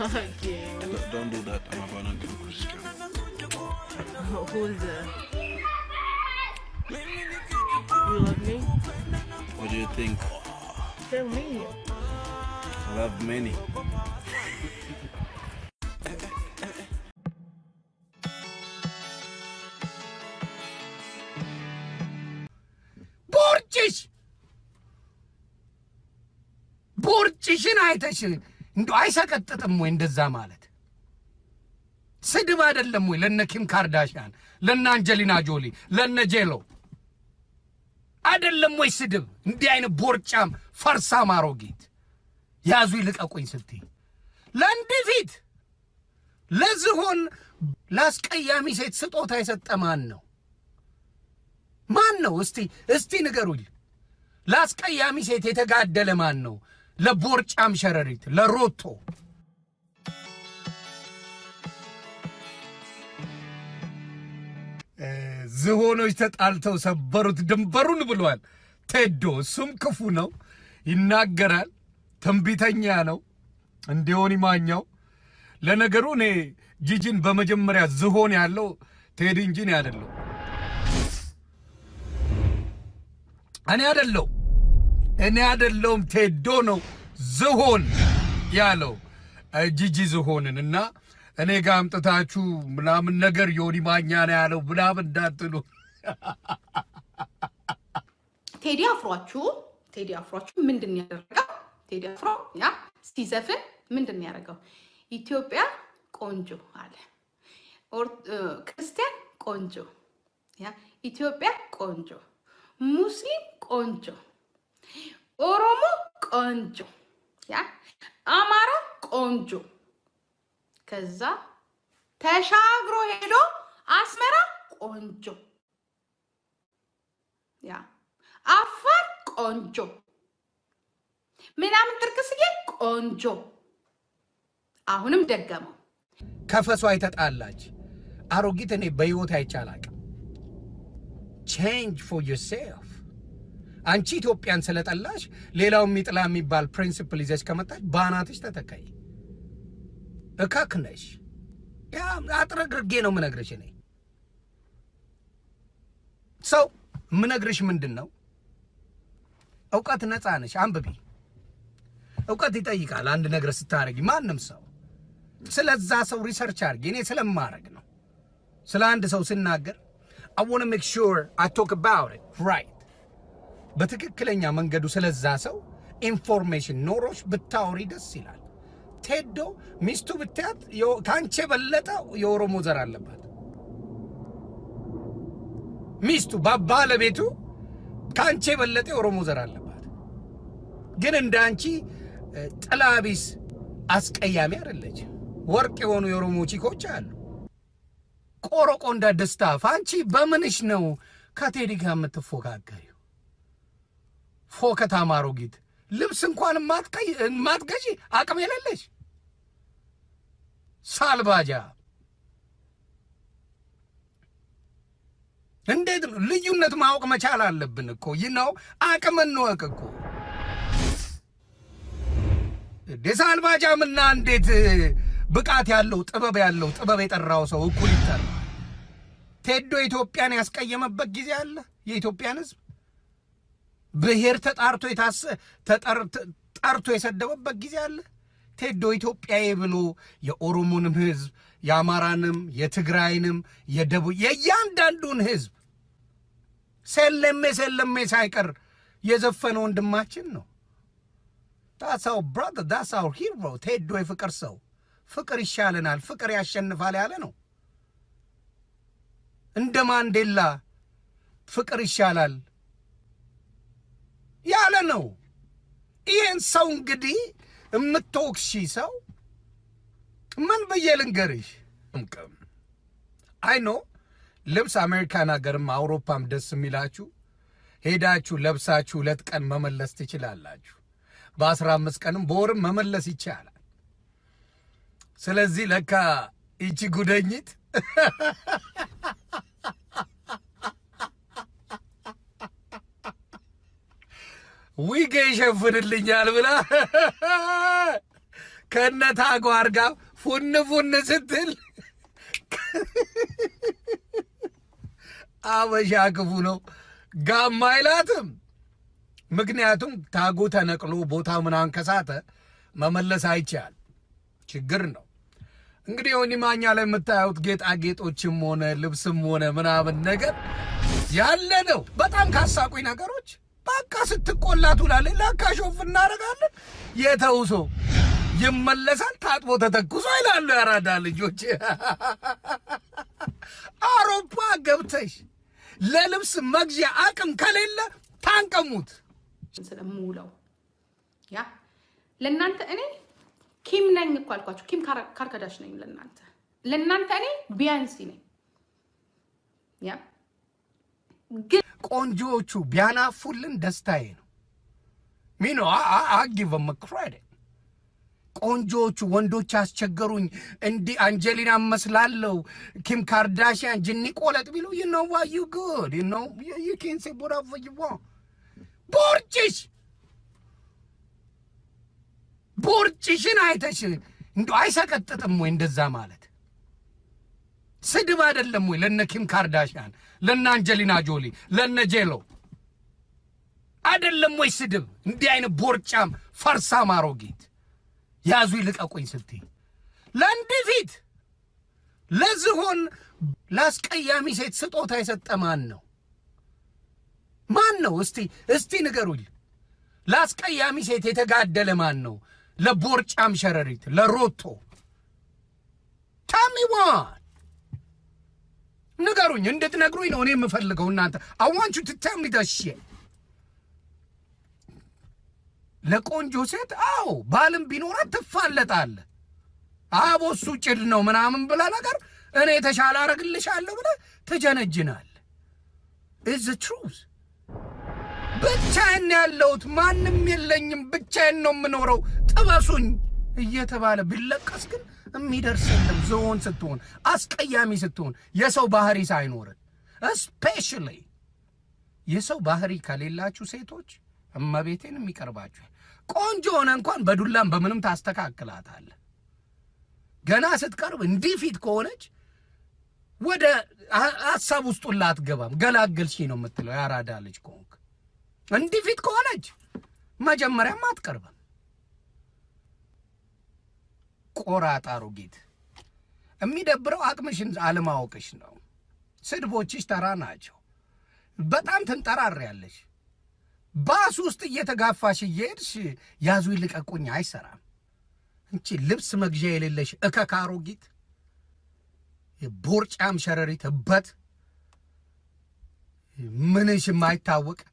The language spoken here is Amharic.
Again. Don't- Don't do that. I'm about to go Christian. Who's that? You love me? What do you think? Tell me. I love many. ቦርጭሽ ቦርጭሽን አይተሽ እንዶ አይሰቀጥጥም ወይ እንደዛ ማለት? ስድብ አይደለም ወይ ለነ ኪም ካርዳሽያን፣ ለነ አንጀሊና ጆሊ፣ ለነ ጄሎ አይደለም ወይ ስድብ? እንዲህ አይነት ቦርጫም ፈርሳም አሮጊት ያዙ ይልቀቁኝ ስትይ ለእንዲህ ፊት ለዝሆን ለአስቀያሚ ሴት ስጦታ የሰጠ ማን ነው? ማን ነው? እስቲ እስቲ ንገሩኝ። ለአስቀያሚ ሴት የተጋደለ ማን ነው? ለቦርጫም ሸረሪት ለሮቶ እ፣ ዝሆኖች ተጣልተው ሰበሩት ድንበሩን ብሏል ቴዶ። እሱም ክፉ ነው፣ ይናገራል፣ ትንቢተኛ ነው። እንዲሆን ይማኛው። ለነገሩ እኔ ጂጂን በመጀመሪያ ዝሆን ያለው ቴዲ እንጂ እኔ አይደለሁ እኔ አይደለሁ እኔ አይደለሁም ቴዶ ነው ዝሆን ያለው እ፣ ጂጂ ዝሆንን እና እኔ ጋር አምጥታችሁ ምናምን ነገር ዮኒ ማኛ ነው ያለው ምናምን እንዳትሉ ቴዲ አፍሯችሁ ቴዲ አፍሯችሁ ምንድን ነው ያደረገው? ቴዲ አፍሮ ያ ሲዘፍን ምንድን ነው ያደረገው? ኢትዮጵያ ቆንጆ አለ። ኦር- እ፣ ክርስቲያን ቆንጆ ያ ኢትዮጵያ ቆንጆ፣ ሙስሊም ቆንጆ፣ ኦሮሞ ቆንጆ ያ አማራ ቆንጆ። ከዛ ተሻግሮ ሄዶ አስመራ ቆንጆ ያ አፋር ቆንጆ ምናምን ጥርቅስዬ ቆንጆ። አሁንም ደገመው። ከፈሷ የተጣላች አሮጊት እኔ በሕይወት አይቻላቅም። ቼንጅ ፎር ዮርሴልፍ። አንቺ ኢትዮጵያን ስለጠላሽ ሌላው የሚጥላ የሚባል ፕሪንሲፕል ይዘሽ ከመጣች በአናትሽ ተተካይ። እካክ ነሽ። ያ አጥረግርጌ ነው ምነግርሽ። እኔ ሰው ምነግርሽ ምንድን ነው? እውቀት ነፃ ነሽ፣ አንብቢ። እውቀት ይጠይቃል አንድ ነገር ስታደርጊ ማንም ሰው ስለዛ ሰው ሪሰርች አድርጌ እኔ ስለማድረግ ነው። ስለ አንድ ሰው ስናገር I want to make sure I talk about it right በትክክለኛ መንገዱ ስለዛ ሰው ኢንፎርሜሽን ኖሮች ብታወሪ ደስ ይላል። ቴዶ ሚስቱ ብታያት የኦ- ከአንቺ የበለጠ የኦሮሞ ዘር አለባት። ሚስቱ ባ- ባለቤቱ ከአንቺ የበለጠ የኦሮሞ ዘር አለባት። ግን እንደ አንቺ እ፣ ጥላቢስ አስቀያሚ አይደለች። ወርቅ የሆኑ የኦሮሞ ቺኮች አሉ። ቆረቆ እንደ ደስታ አንቺ በምንሽ ነው ከቴዲ ጋር የምትፎካከሪው? ፎከታ ማሮጊት ልብስ እንኳን የማትቀይ- የማትገዢ አቅም የሌለሽ ሳልባጃ እንዴት ነው ልዩነት ማወቅ መቻል አለብን እኮ ይህ ነው አቅም እንወቅ እኮ የሳልባጃምና እንዴት ብቃት ያለው ጥበብ ያለው ጥበብ የጠራው ሰው እኩል ይጠራል ቴዶ ኢትዮጵያን ያስቀየመበት ጊዜ አለ የኢትዮጵያን ህዝብ ብሔር ተጣርቶ የታሰ ተጠር- ተ- ጠርቶ የሰደበበት ጊዜ አለ ቴዶ ኢትዮጵያዊ ብሎ የኦሮሞንም ህዝብ የአማራንም የትግራይንም የደቡብ የእያንዳንዱን ህዝብ ሴለሜ ሴለሜ ሳይቀር የዘፈነ ወንድማችን ነው ዳሳው ብራዘር ዳሳው ሂሮ ቴዶ የፍቅር ሰው ፍቅር ይሻለናል ፍቅር ያሸንፋል ያለ ነው እንደ ማንዴላ ፍቅር ይሻላል ያለ ነው ይህን ሰው እንግዲህ የምትወቅሺ ሰው ምን ብዬ ልንገርሽ? እምቅም አይ ኖ ልብስ አሜሪካን ሀገርም አውሮፓም ደስ የሚላችሁ ሄዳችሁ ለብሳችሁ ሁለት ቀን መመለስ ትችላላችሁ። በአስራ አምስት ቀንም በወርም መመለስ ይቻላል። ስለዚህ ለካ ይቺ ጉደኝት ዊጌ ይሸፍንልኛል ብላ ከነ ታጓር ጋር ፉን ፉን ስትል አበሻ ክፉ ነው። ጋማ አይላትም። ምክንያቱም ታጉ ተነቅሎ ቦታው ምናምን ከሳተ መመለስ አይቻል ችግር ነው። እንግዲህ ሆኒ ማኛ ላይ የምታዩት ጌጣጌጦችም ሆነ ልብስም ሆነ ምናምን ነገር ያለ ነው። በጣም ካሳቁኝ ነገሮች በቃ ስትቆላ ትውላለች። ለካ ሾፍ እናደርጋለን። የተውሶ ይመለሳል ታጥቦ ተተኩሶ ይላሉ ያራዳ ልጆች። አውሮፓ ገብተሽ ለልብስ መግዣ አቅም ከሌለ ታንቀሙት። ስለምውለው ያ ለእናንተ እኔ ኪም ነኝ እኮ አልኳችሁ። ኪም ካር- ካርካዳሽ ነኝ ለእናንተ ለእናንተ እኔ ቢያንሲ ነኝ። ያ ግን ቆንጆዎቹ ቢያናፉልን ደስታዬ ነው። ሚኖ አጊቨም ክሬዲት ቆንጆዎቹ ወንዶች አስቸገሩኝ፣ እንዲህ አንጀሊና መስላለው ኪም ካርዳሽያን ጅኒ ቆለጥ ቢሉ you know what you good you know you, you can say whatever you want ቦርጭሽ ቦርጭሽን አይተሽ እንዲ አይሰቀጥጥም ወይ እንደዛ ማለት ስድብ አይደለም ወይ ለነ ኪም ካርዳሽያን ለነ አንጀሊና ጆሊ ለነ ጄሎ አይደለም ወይ ስድብ እንዲህ አይነት ቦርጫም ፈርሳም አሮጊት ያዙ ይልቀቁኝ ስትይ ለእንዲህ ፊት ለዝሆን ለአስቀያሚ ሴት ስጦታ የሰጠ ማን ነው? ማን ነው? እስቲ እስቲ ንገሩኝ። ለአስቀያሚ ሴት የተጋደለ ማን ነው? ለቦርጫም ሸረሪት ለሮቶ ታሚዋን ንገሩኝ፣ እንድትነግሩኝ ነው እኔ የምፈልገው። እናንተ አዋንቹ ትታሚ ደሽ ለቆንጆ ሴት አዎ ባልም ቢኖራት ትፋለጣለ። አቦ እሱ ጭድ ነው ምናምን ብላ ነገር እኔ የተሻለ አረግልሻለሁ ብለ ትጀነጅናል። ኢዝ ትሩዝ ብቻዬን ያለሁት ማንም የለኝም፣ ብቻዬን ነው የምኖረው፣ ጥበሱኝ እየተባለ ቢለቀስ ግን የሚደርስ የለም። ዝሆን ስትሆን አስቀያሚ ስትሆን የሰው ባህሪ ሳይኖርን እስፔሻሊ የሰው ባህሪ ከሌላችሁ ሴቶች እመቤቴን የሚቀርባችሁ ቆንጆ ሆነ እንኳን በዱላም በምንም ታስተካክላታለ። ገና ስትቀርብ እንዲህ ፊት ከሆነች ወደ ሀ- ሀሳብ ውስጡን ላትገባም ገላገልሽ ነው የምትለው። ያራዳ ልጅ ከሆንክ እንዲህ ፊት ከሆነች መጀመሪያም አትቀርብም። ቆራጣሩ ጌት የሚደብረው አቅምሽን አለማወቅሽ ነው። ስድቦችሽ ተራ ናቸው። በጣም ትንጠራሪያለሽ። ባስ ውስጥ እየተጋፋሽ እየሄድሽ ያዙ ይልቀቁኝ አይሰራም። እንቺ ልብስ መግዣ የሌለሽ እከክ አሮጊት፣ ቦርጫም ሸረሪት እበት ምንሽ የማይታወቅ